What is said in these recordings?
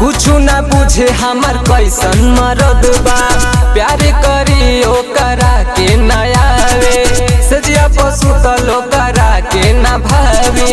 कुछु ना बुझे हमर कैसन मरद बा प्यार करी ओकरा के ना आवे सजिया पशु तलो करा के ना भावे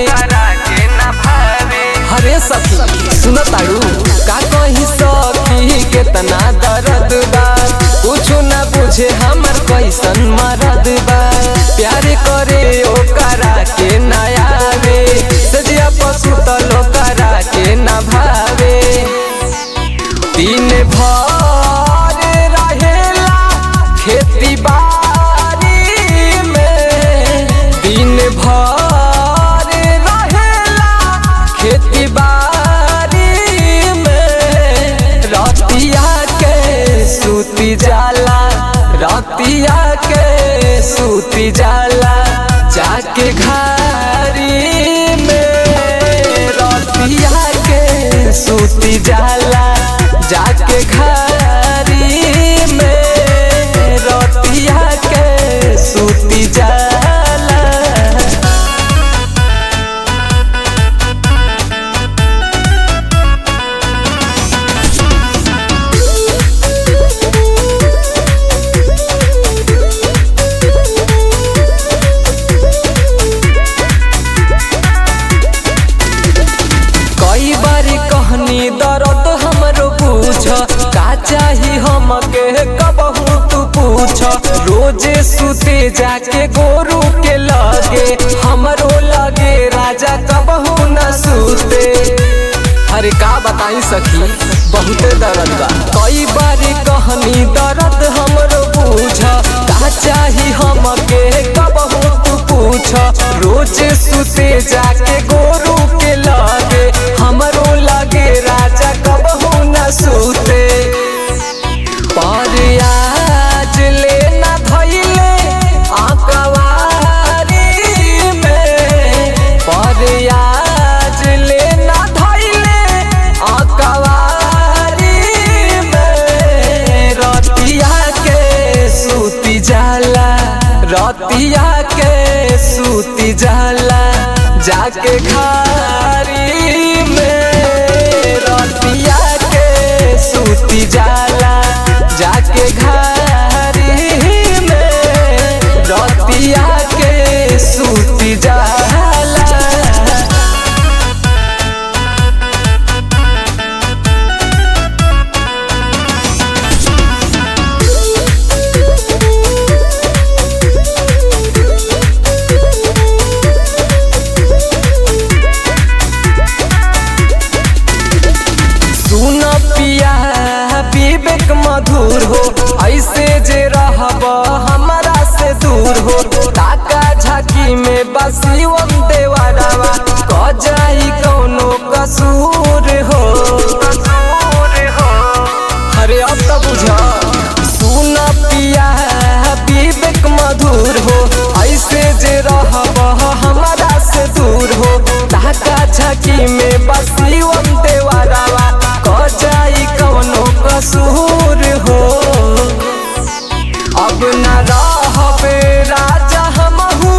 हरे सखी सुन तारू का कही सखी केतना दर्द बा कुछु ना बुझे हमर कैसन मरद बा प्यार करे ओकरा के ना आवे सजिया पशु तलो करा के ना भावे दिन भर रहेला खेती बाड़ी में दिन भर रहेला खेती बाड़ी में रतिया के सूती जाला रतिया के सूती जाला जाके घारी में रतिया के सूती जाला जाके घारी में रतिया के सूती जाला कई बारी कहनी दर्द हमरो पूछ का चाही हमके कबहू तू पूछ रोजे सुते जाके गोरू के लगे हमरो लगे राजा कबहू न सुते अरे का बताई सखी बहुते दर्द बा कई बारी कहनी दर्द हमरो पूछ का चाही हमके कबहू तू पूछ रोजे सुते जाके गोरू के लगे हमरो लगे राजा कबहू न सुते पर आज ले न धइले आकवारी में पर आज ले न धइले आकवारी में रतिया के सूती जाला रतिया के सूती जाला जाके खारी में रतिया के सूती जाला जाके घारी में रतिया के सूती जाला सुन पिया विवेक मधुर हो ऐसे जे रहब हमारा से दूर हो ताका झाकी में बसिवम देवरवा क जाई कौनो कसूर हो अरे अब तो बुझा सुन पिया विवेक मधुर हो ऐसे जे रहब हमारा से दूर हो ताका झाकी में बसिवम देवरवा क जाई कौनो कसूर हो अब न रहबे राजा हमहू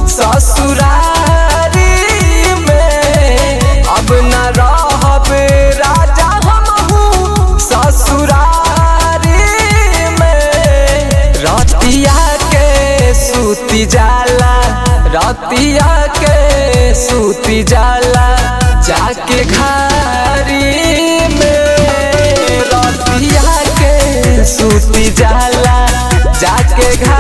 ससुरारी में अब न रहबे राजा हमहू ससुरारी में रतिया के सूती जाला रतिया के सूती जाला जाके घारी में रतिया के सूती जाला जाके घारी